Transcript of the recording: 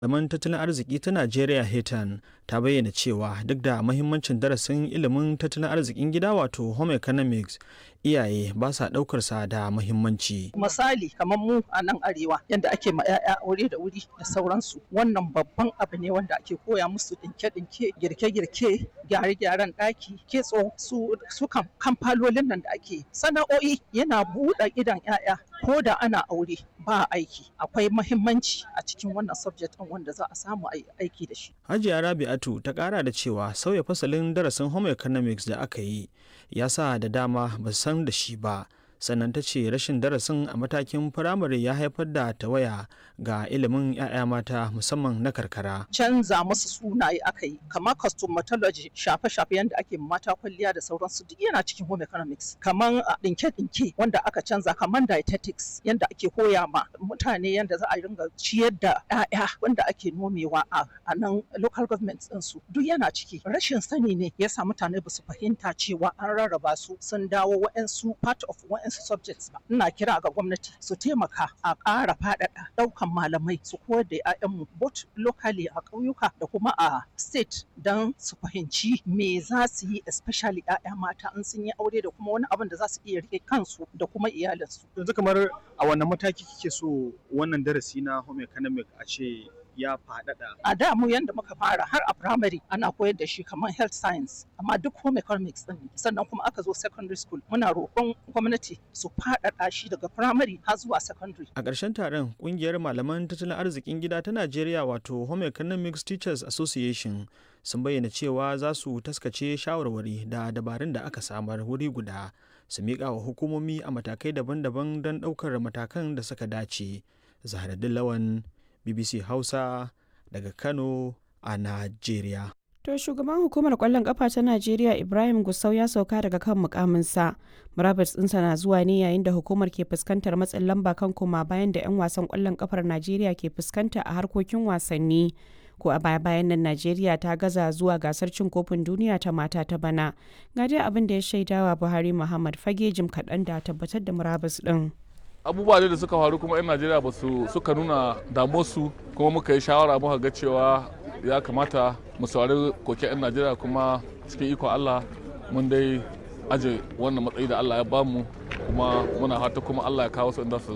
malaman tattalin arziki ta Najeriya Hetan ta bayyana cewa duk da mahimmancin darasin ilimin tattalin arzikin gida wato home economics iyaye ba sa ɗaukar sa da mahimmanci. misali kamar mu a nan arewa yadda ake ma 'ya'ya aure da wuri da sauransu wannan babban abu ne wanda ake koya musu dinke-dinke girke-girke gyare-gyaren ɗaki kitso su su kam kamfalolin nan da ake sana'o'i yana buɗe idan 'ya'ya ko da ana aure ba aiki akwai mahimmanci a cikin wannan subject ɗin wanda za a samu a yi aiki da shi Hajiya Rabi'atu ta ƙara da cewa sauya fasalin darasin home economics da aka yi ya sa da dama ba su san da shi ba sannan ta ce rashin darasin a matakin firamare ya haifar da tawaya ga ilimin 'ya'ya mata musamman na karkara. canza musu sunaye aka yi kamar cosmetology shafe-shafe yadda ake ma mata kwalliya da sauransu duk yana cikin home economics kamar a ɗinke-ɗinke wanda aka canza kamar dietetics yadda ake koya ma mutane yadda za a ringa ciyar da 'ya'ya wanda ake nomewa a a nan local government ɗinsu duk yana ciki rashin sani ne yasa mutane ba su fahimta cewa an rarraba su sun dawo wa'ansu part of wa'ansu subjects ba ina kira ga gwamnati su taimaka a ƙara faɗaɗa ɗaukan malamai su koyar da 'ya'yanmu both locally a ƙauyuka da kuma a state don su fahimci me za su yi especially 'ya'ya mata in sun yi aure da kuma wani abin da za su iya rike kansu da kuma iyalinsu yanzu kamar a wannan mataki kike so wannan darasi na home economic a ce ya faɗaɗa a da mu yanda muka fara har a primary ana koyar da shi kamar health science amma duk home economics din ne. sannan kuma aka zo secondary school muna roƙon gwamnati su faɗaɗa shi daga primary har zuwa secondary A ƙarshen taron ƙungiyar malaman tattalin arzikin gida ta Najeriya wato Home Economics Teachers Association sun bayyana cewa za su taskace shawarwari da dabarun da aka samar wuri guda su miƙa wa hukumomi a matakai daban-daban don ɗaukar matakan da suka dace. Zahraddin Lawan BBC Hausa daga Kano a Najeriya. To shugaban hukumar kwallon kafa ta Najeriya Ibrahim Gusau ya sauka daga kan mukaminsa. Murabus ɗinsa na zuwa ne yayin da hukumar ke fuskantar matsin lamba kan koma bayan da 'yan wasan kwallon kafar Najeriya ke fuskanta a harkokin wasanni. Ko a baya bayan nan Najeriya ta gaza zuwa gasar cin kofin duniya ta mata ta bana. Ga dai abin da ya shaidawa Buhari Muhammad fage jim kaɗan da tabbatar da murabus ɗin. abubuwa da suka faru kuma 'yan najeriya ba su suka nuna damuwarsu kuma muka yi shawara muka ga cewa ya kamata mu saurari koke 'yan najeriya kuma cikin ikon allah mun dai aje wannan matsayi da allah ya bamu kuma muna fata kuma allah ya kawo su inda su